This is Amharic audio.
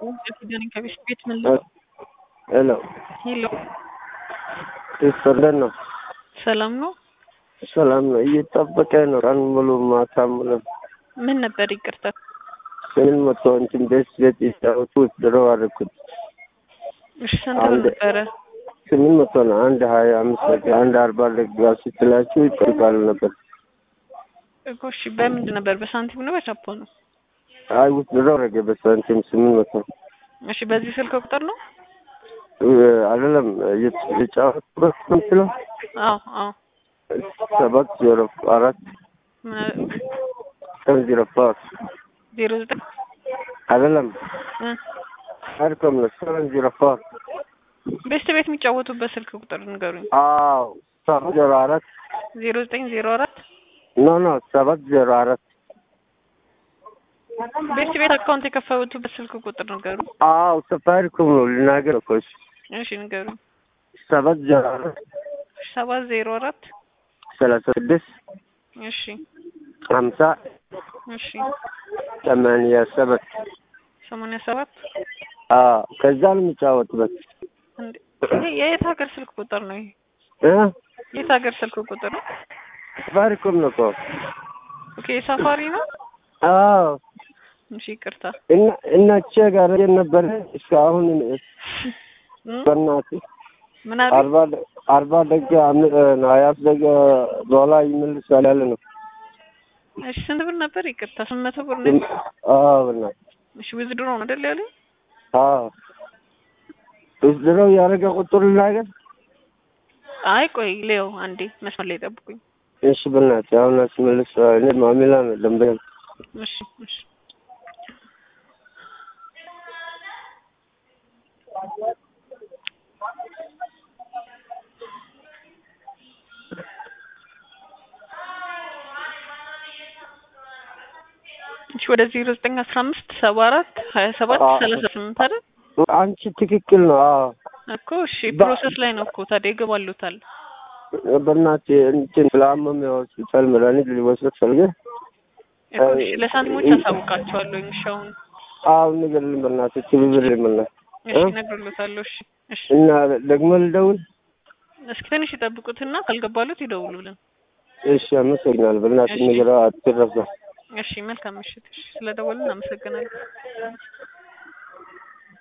ኪዳኔ ከቤት ቤት ምን ልበል? ሄሎ ሄሎ ይስጥልን ነው። ሰላም ነው? ሰላም ነው። እየጠበቀ ነው ቀን ሙሉ ማታ ሙሉ ምን ነበር? ይቅርታ ስምን መቶ እንትን ቤት ቤት ይጫወቱ ድሮ አደረኩት። እሺ ስንት ብር አንድ- ነበረ? ስምን መቶ ነው። አንድ ሀያ አምስት ደቂቃ አንድ አርባ ደቂቃ ስትላችሁ ይጠይቃሉ ነበር። እኮ እሺ በምንድን ነበር? በሳንቲም ነው በቻፖ ነው? አይ ውስጥ ድሮ አደረገ በሳንቲም ስምን መቶ እሺ በዚህ ስልክ ቁጥር ነው? እ፣ አይደለም የጫወቱበት ነው የምትለው አዎ አዎ ሰባት ዜሮ አራት ምን አለ? ሰቨን ዜሮ ፎር ዜሮ ዘጠኝ አይደለም እ አድከም ነው ሰቨን ዜሮ ፎር ቤስት ቤት የሚጫወቱበት ስልክ ቁጥር ንገሩኝ። አዎ ሰባት ዜሮ አራት ዜሮ ዘጠኝ ዜሮ አራት ኖ ኖ ሰባት ዜሮ አራት ቤስት ቤት አካውንት የከፈቱበት ስልክ ቁጥር ንገሩኝ። አዎ ሰፋሪኮም ነው ልናገር እኮ እሺ እሺ ንገሩኝ። ሰባት ዜሮ አራት ሰባት ዜሮ አራት ሰላሳ ስድስት እሺ ሀምሳ እሺ ሰማንያ ሰባት ሰማንያ ሰባት አዎ ከዛ ነው የሚጫወትበት እንዴ ይሄ የየት ሀገር ስልክ ቁጥር ነው? ይሄ እ የት ሀገር ስልክ ቁጥር ነው? ሰፋሪኮም ነው እኮ ኦኬ ሳፋሪ ነው። አዎ እሺ ይቅርታ። እና እናቼ ጋር ነበረ እስካሁን እም? በእናትህ ምን አሉ? አርባ ደ- አርባ ደቂቃ አም- እ፣ ሀያ ደቂቃ በኋላ ይመልሳል ያለ ነው እሺ ስንት ብር ነበር? ይቅርታ ስምንት መቶ ብር ነው። አዎ በእናትህ እሺ ዊዝድሮ ነው አይደል ያለኝ? አዎ ድረው ያደረገ ቁጥር ልናገር አይ ቆይ ሌው አንዴ መስመር ላይ ጠብቁኝ። እሺ በእናትህ አሁን አስመልስ እኔ ማሚላ ነው ደንበኛ እሺ እሺ እሺ ወደ ዜሮ ዘጠኝ አስራ አምስት ሰባ አራት ሀያ ሰባት አዎ። ሰላሳ ስምንት አይደል አንቺ ትክክል ነው አዎ እኮ እሺ ፕሮሰስ ላይ ነው እኮ ታዲያ ይገባሉታል። በእናትህ እንትን ስላመመ ሆስፒታል መድኃኒት ሊወስድ ፈልገ እኮ እሺ ለሳንቲሞች አሳውቃቸዋለሁ። እሺ አሁን አዎ ንገርልኝ በእናትህ ትብብር ይመና እሺ እ? እነግርሎታለሁ። እሺ እሺ እና ደግሞ ልደውል እስኪ ትንሽ ይጠብቁትና ካልገባሉት ይደውሉልን። እሺ አመሰግናለሁ በእናትህ እሺ። ንገረው አትረሳ እሺ መልካም ምሽት። እሺ ስለደወልን አመሰግናለሁ።